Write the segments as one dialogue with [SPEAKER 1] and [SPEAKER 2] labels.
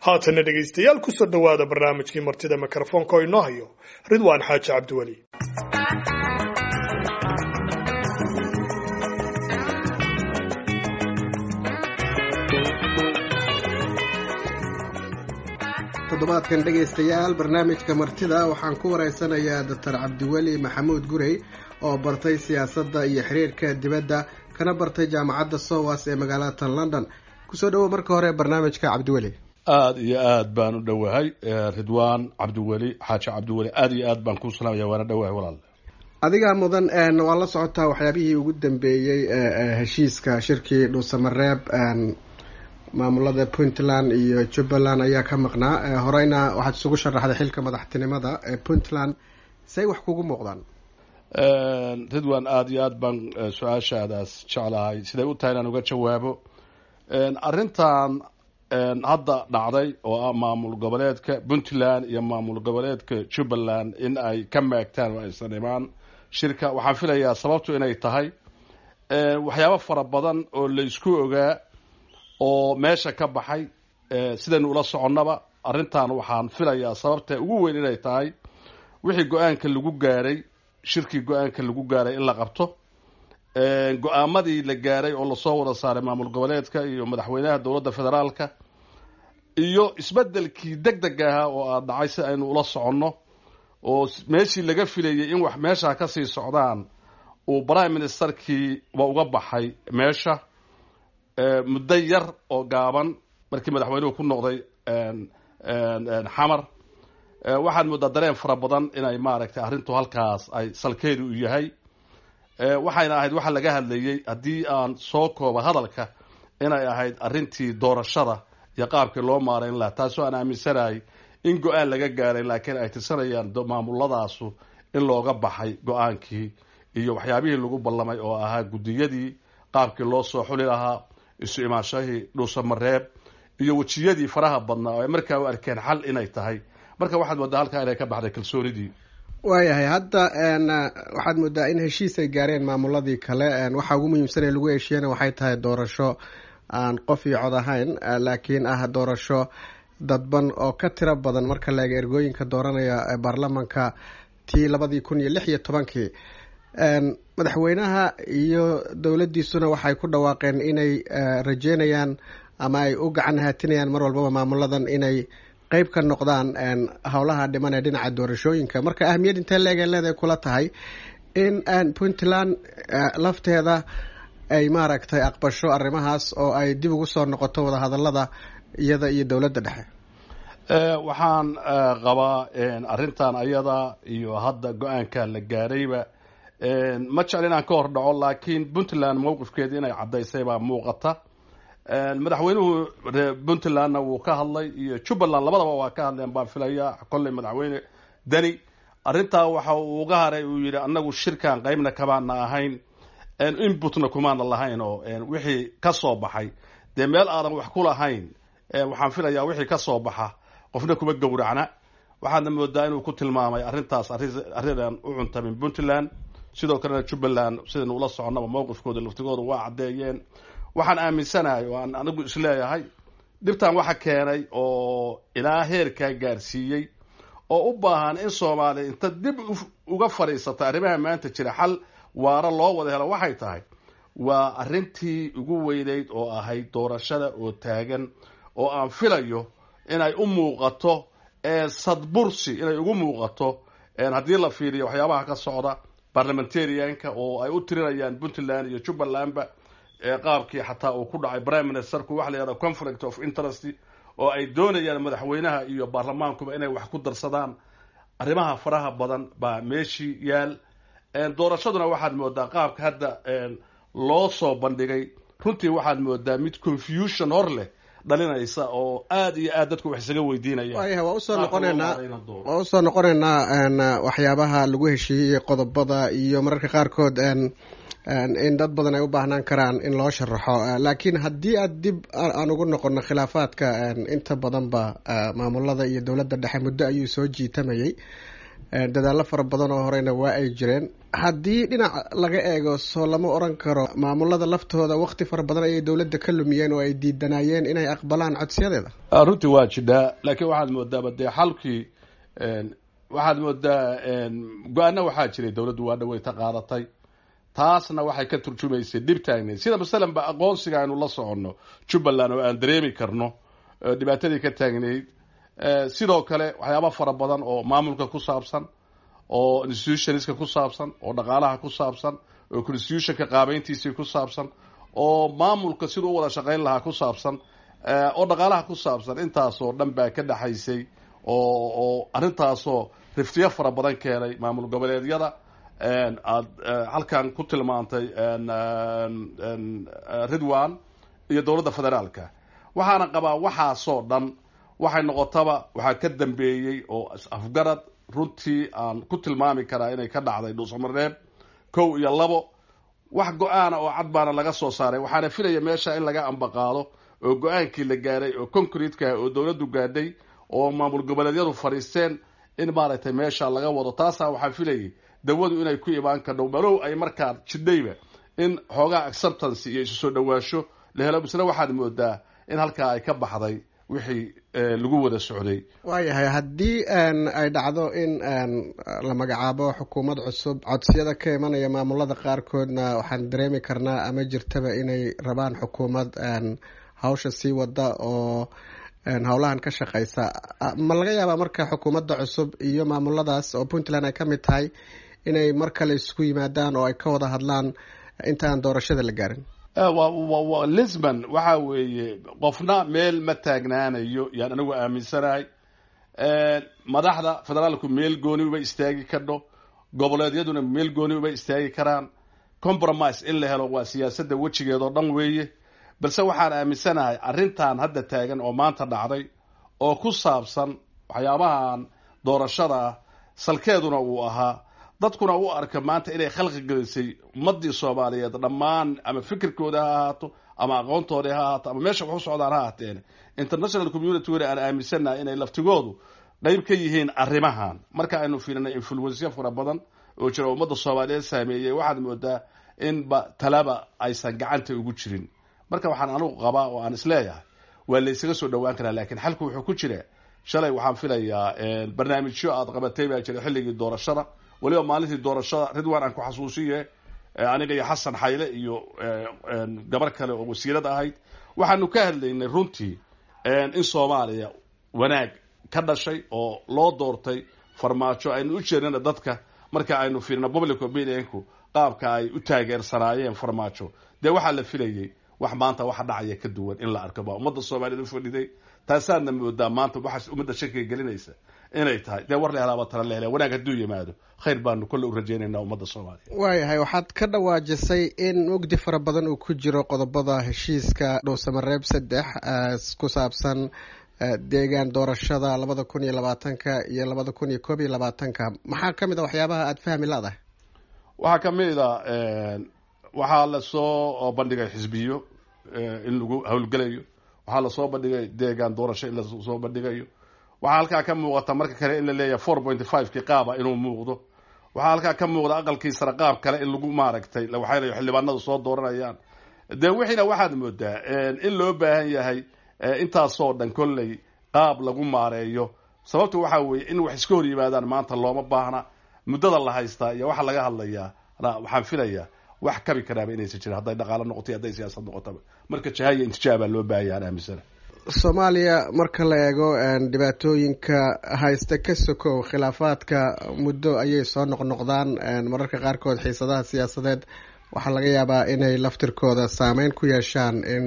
[SPEAKER 1] haatana dhegaystayaal kusoo dhowaada barnaamijkii martida mikrofoonka oo inoo hayo ridwaan xaaji cabdiweli
[SPEAKER 2] toddobaadkan dhegaystayaal barnaamijka martida waxaan ku waraysanayaa doctor cabdiweli maxamuud gurey oo bartay siyaasadda iyo xiriirka dibadda kana bartay jaamacadda sowas ee magaalada london kusoo dhawow marka hore barnaamijka cabdiweli
[SPEAKER 3] aada iyo aad baan u dhowahay ridwaan cabdiweli xaaji cabdiweli aada iyo aad baan kuu salaamaya waana dhowahay walaal
[SPEAKER 2] adigaa mudan waa la socotaa waxyaabihii ugu dambeeyey heshiiska shirkii dhuusamareeb maamulada puntland iyo jubbaland ayaa ka maqnaa horeyna waxaad isugu sharaxday xilka madaxtinimada ee puntland say wax kugu muuqdaan
[SPEAKER 3] ridwan aada iyo aad baan su-aashaadaas jeclahay siday u tahay inaan uga jawaabo arrintan hadda dhacday oo ah maamul goboleedka puntland iyo maamul goboleedka jubbaland in ay ka maagtaan oo aysan imaan shirka waxaan filayaa sababtu inay tahay waxyaabo fara badan oo laysku ogaa oo meesha ka baxay sidaynu ula soconnaba arrintan waxaan filayaa sababta ugu weyn inay tahay wixii go-aanka lagu gaaray shirkii go-aanka lagu gaaray in la qabto go-aamadii la gaaray oo lasoo wada saaray maamul goboleedka iyo madaxweynaha dowladda federaalka iyo isbedelkii deg deg ahaa oo aad dhacay si aynu ula soconno oo meeshii laga filayay in wax meesha kasii socdaan uu prime ministerkii ba uga baxay meesha muddo yar oo gaaban markii madaxweynuhu ku noqday xamar waxaad moodaa dareen fara badan inay maaragtay arrintu halkaas ay salkeedu u yahay waxayna ahayd waxa laga hadlayey haddii aan soo kooba hadalka inay ahayd arrintii doorashada iyo qaabkii loo maarayn laha taasoo aan aaminsanahay in go-aan laga gaaray laakiin ay tirsanayaan maamuladaasu in looga baxay go-aankii iyo waxyaabihii lagu ballamay oo ahaa guddiyadii qaabkii loo soo xuli lahaa isu imaanshahii dhuusamareeb iyo wejiyadii faraha badnaa oo ay markaa u arkeen xal inay tahay marka waxaad moodaa halkaa inay ka baxday kalsoonidii
[SPEAKER 2] waayahay hadda waxaad moodaa in heshiis ay gaareen maamuladii kale waxaa ugu muhiimsanee lagu heshiiyana waxay tahay doorasho aan qof iyo cod ahayn laakiin ah doorasho dadban oo ka tiro badan marka la eega ergooyinka dooranaya baarlamanka tii labadii kun iyo lix iyo tobankii madaxweynaha iyo dowladdiisuna waxay ku dhawaaqeen inay rajeynayaan ama ay u gacan haatinayaan mar walbaba maamuladan inay qeyb ka noqdaan howlaha dhiman ee dhinaca doorashooyinka marka ahamiyad intee leegay leedahay kula tahay in puntland lafteeda ay maaragtay aqbasho arrimahaas oo ay dib ugu soo noqoto wadahadalada iyada iyo dowladda dhexe
[SPEAKER 3] waxaan qabaa arrintan ayada iyo hadda go-aanka la gaarayba ma jecel inaan ka hor dhaco laakiin puntland mowqifkeeda inay caddaysay baa muuqata madaxweynuhu puntlandna wuu ka hadlay iyo jubbaland labadaba waa ka hadleen baan filaya kolley madaxweyne deni arrintaa waxa uu uga haray uu yidhi annagu shirkan qeybna kamaana ahayn inputna kumaana lahayn oo wixii ka soo baxay dee meel aadan wax ku lahayn waxaan filayaa wixii ka soo baxa qofna kuma gowracna waxaadna moodaa inuu ku tilmaamay arrintaas arrinaan u cuntamin puntland sidoo kalena jubbaland sidaynu ula soconaba mowqifkooda laftigooda waa caddeeyeen waxaan aaminsanahay oo aan anigu isleeyahay dhibtan waxa keenay oo ilaa heerkaa gaarsiiyey oo u baahan in soomaaliya inta dib uga fadhiisata arrimaha maanta jira xal waaro loo wada helo waxay tahay waa arrintii ugu weyneyd oo ahayd doorashada oo taagan oo aan filayo inay u muuqato sadbursi inay ugu muuqato haddii la fiiriyo waxyaabaha ka socda barlamentarianka oo ay u tirinayaan puntland iyo jubbalandba qaabkii xataa uu ku dhacay prime ministerku waxa la yihahda conflict of interest oo ay doonayaan madaxweynaha iyo baarlamaankuba inay wax ku darsadaan arrimaha faraha badan baa meeshii yaal doorashaduna waxaad moodaa qaabka hadda loo soo bandhigay runtii waxaad moodaa mid confusion hor leh dhalinaysa oo aada iyo aad dadku wax isaga weydiinaya
[SPEAKER 2] waayahay waa usoo noqoneynaa waa usoo noqoneynaa waxyaabaha lagu heshiiyey qodobada iyo mararka qaarkood in dad badan ay u baahnaan karaan in loo sharaxo laakiin haddii aad dib aan ugu noqono khilaafaadka inta badanba maamulada iyo dowladda dhexe muddo ayuu soo jiitamayay dadaallo fara badan oo horeyna waa ay jireen haddii dhinac laga eego soo lama oran karo maamulada laftooda wakti fara badan ayay dowladda ka lumiyeen oo ay diidanaayeen inay aqbalaan codsiyadeeda
[SPEAKER 3] runtii waa jidhaa laakiin waxaad moodaaba dee xalkii waxaad moodaa go-aana waxaa jiray dowladdu waa dhaweyta qaadatay taasna waxay ka turjumaysay dhib taagneed sida masalan ba aqoonsiga aynu la soconno jubbaland oo aan dareemi karno dhibaatadii ka taagneyd sidoo kale waxyaaba fara badan oo maamulka ku saabsan oo institutionska ku saabsan oo dhaqaalaha ku saabsan oo constitutionka qaabeyntiisii ku saabsan oo maamulka siduu u wada shaqayn lahaa ku saabsan oo dhaqaalaha ku saabsan intaasoo dhan baa ka dhexaysay oo oo arrintaasoo riftiyo fara badan keenay maamul goboleedyada aad halkan ku tilmaantay ridwan iyo dowladda federaalka waxaana qabaa waxaasoo dhan waxay noqotaba waxaa ka dambeeyey oo afgarad runtii aan ku tilmaami karaa inay ka dhacday dhuusamareeb kow iyo labo wax go-aana oo cad baana laga soo saaray waxaana filaya meesha in laga ambaqaado oo go-aankii la gaaray oo concretekaa oo dowladdu gaadhay oo maamul goboleedyadu fadhiisteen in maaragtay meesha laga wado taasaa waxaa filayay dawadu inay ku imaan kadhow malow ay markaa jidhayba in xoogaa acceptance iyo isu soo dhawaasho la helo misle waxaad moodaa in halkaa ay ka baxday wixii lagu wada socday
[SPEAKER 2] waayahay haddii ay dhacdo in la magacaabo xukuumad cusub codsiyada ka imanaya maamulada qaarkoodna waxaan dareemi karnaa ama jirtaba inay rabaan xukuumad hawsha sii wada oo howlahan ka shaqeysa ma laga yaabaa marka xukuumadda cusub iyo maamuladaas oo puntland ay ka mid tahay inay mar kale isugu yimaadaan oo ay ka wada hadlaan intaan doorashada la gaarin
[SPEAKER 3] lisbon waxa weeye qofna meel ma taagnaanayo yaan anigu aaminsanahay madaxda federaalku meel gooni uba istaagi kadho goboleedyaduna meel gooni uba istaagi karaan compromise in la helo waa siyaasadda wejigeedoo dhan weeye balse waxaan aaminsanahay arrintan hadda taagan oo maanta dhacday oo ku saabsan waxyaabahan doorashada ah salkeeduna uu ahaa dadkuna u arka maanta inay khalqi gelisay ummadii soomaaliyeed dhammaan ama fikirkooda ha ahaato ama aqoontoodii ha ahaato ama meesha wax u socdaan ha ahaateen international community weli aan aaminsannahay inay laftigoodu qayb ka yihiin arrimahan marka aynu fiirinay influensya fara badan oo jira ummadda soomaaliyeed saameeyey waxaad moodaa inba talaba aysan gacanta ugu jirin marka waxaan anigu qabaa oo aan isleeyahay waa la ysaga soo dhawaan karaa lakiin xalku wuxuu ku jira shalay waxaan filayaa barnaamijyo aad qabatay baa jira xilligii doorashada weliba maalintii doorashada ridwan aan ku xasuusiye aniga iyo xasan xayle iyo gabar kale oo wasiirad ahayd waxaanu ka hadlaynay runtii in soomaaliya wanaag ka dhashay oo loo doortay farmaajo aynu u jeednana dadka marka aynu fiirino public opinionku qaabka ay u taageersanaayeen farmaajo dee waxaa la filayay wax maanta waxa dhacaya ka duwan in la arko baa ummadda soomaaliyeed u fadhiday taasaadna moodaa maanta waxaas ummadda shakiga gelinaysa inay tahay dee war la helaaba tala la helaa wanaag hadduu yimaado khayr baanu kolle u rajaynaynaa ummadda soomaaliya
[SPEAKER 2] waayahay waxaad ka dhawaajisay in mugdi fara badan uu ku jiro qodobada heshiiska dhowsamareeb saddex ku saabsan deegaan doorashada labada kun iyo labaatanka iyo labada kun iyo koob iyo labaatanka maxaa ka mid a waxyaabaha aada fahmi ladahay
[SPEAKER 3] waxaa ka mid a waxaa lasoo bandhigay xisbiyo in lagu howlgelayo waxaa lasoo bandhigay deegaan doorasho in lasoo bandhigayo waxaa halkaa ka muuqata marka kale in la leeyahay four point five ki qaaba inuu muuqdo waxaa halkaa ka muuqda aqalkii sare qaab kale in lagu maaragtay waxayna xildhibaanadu soo dooranayaan dee wixiina waxaad moodaa in loo baahan yahay intaasoo dhan kolley qaab lagu maareeyo sababta waxaa weeye in wax iska hor yimaadaan maanta looma baahna muddada la haystaa iyo waxaa laga hadlayaa waxaan filayaa wax kabi karaaba inaysan jirin hadday dhaqaalo noqoto iyo hadday siyaasad noqotaba marka jahaya intijaabaa loo baahaya aan aaminsana
[SPEAKER 2] soomaaliya marka la eego dhibaatooyinka haysta ka sokow khilaafaadka muddo ayay soo noqnoqdaan mararka qaarkood xiisadaha siyaasadeed waxaa laga yaabaa inay laftirkooda saameyn ku yeeshaan in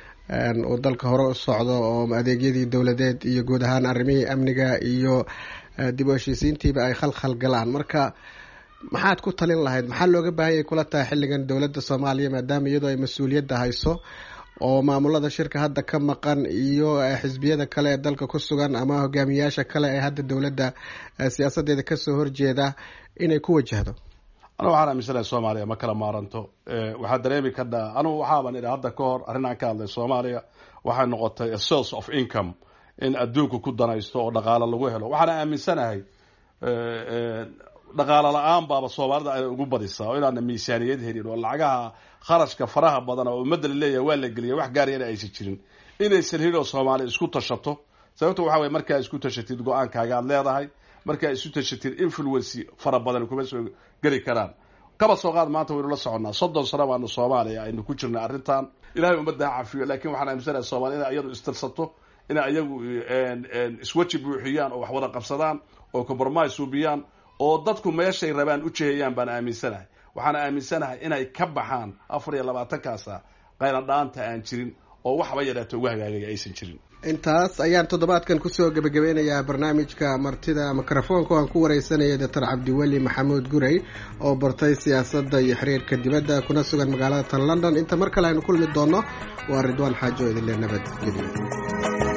[SPEAKER 2] uu dalka hore u socdo oo adeegyadii dowladeed iyo guud ahaan arrimihii amniga iyo dib u heshiisiintiiba ay khalkhal galaan marka maxaad ku talin lahayd maxaa looga baahanyay kula tahay xilligan dowladda soomaaliya maadaama iyadoo ay mas-uuliyadda hayso oo maamulada shirka hadda ka maqan iyo xisbiyada kale ee dalka ku sugan ama hogaamiyayaasha kale ee hadda dowladda siyaasadeeda kasoo horjeeda inay ku wajahdo
[SPEAKER 3] anu waxaan aaminsanahay soomaaliya ma kala maaranto waxaa dareemi kadhaa anugu waxaaban idhi hadda ka hor arrinaan ka hadlay soomaaliya waxay noqotay a source of income in adduunku ku danaysto oo dhaqaalo lagu helo waxaana aaminsanahay dhaqaalo la-aan baaba soomaalida ay ugu badisaa oo inaana miisaaniyad helin oo lacagaha kharashka faraha badan oo ummadda la leeyahay waa la geliya wax gaariyana aysan jirin inaysan helin oo soomaali isku tashato sababta waxa weye markaa isku tashatid go-aankaaga aad leedahay markaa isu tashatid influency fara badan kuma soo geli karaan kaba soo qaad maanta waynu la soconnaa soddon sano baanu soomaaliya aynu ku jirnay arrintan ilahay ummadda ha cafiyo lakin waxaan aaminsanaya soomaliya inay iyadu istirsato inay iyagu isweji buuxiyaan oo wax wada qabsadaan oo compromise suubiyaan oo dadku meeshay rabaan u jeheyaan baan aaminsanahay waxaan aaminsanahay inay ka baxaan afar iyo labaatankaasa qayladhaanta aan jirin oo waxba yadhaato ugu hagaagaya aysan jirin
[SPEAKER 2] intaas ayaan toddobaadkan kusoo gebagabeynayaa barnaamijka martida mikrofoonka aan ku wareysanaya doctor cabdiweli maxamuud gurey oo bartay siyaasadda iyo xiriirka dibadda kuna sugan magaalada tan london inta mar kale aynu kulmi doono waa ridwaan xaajo idinle nabadgelyo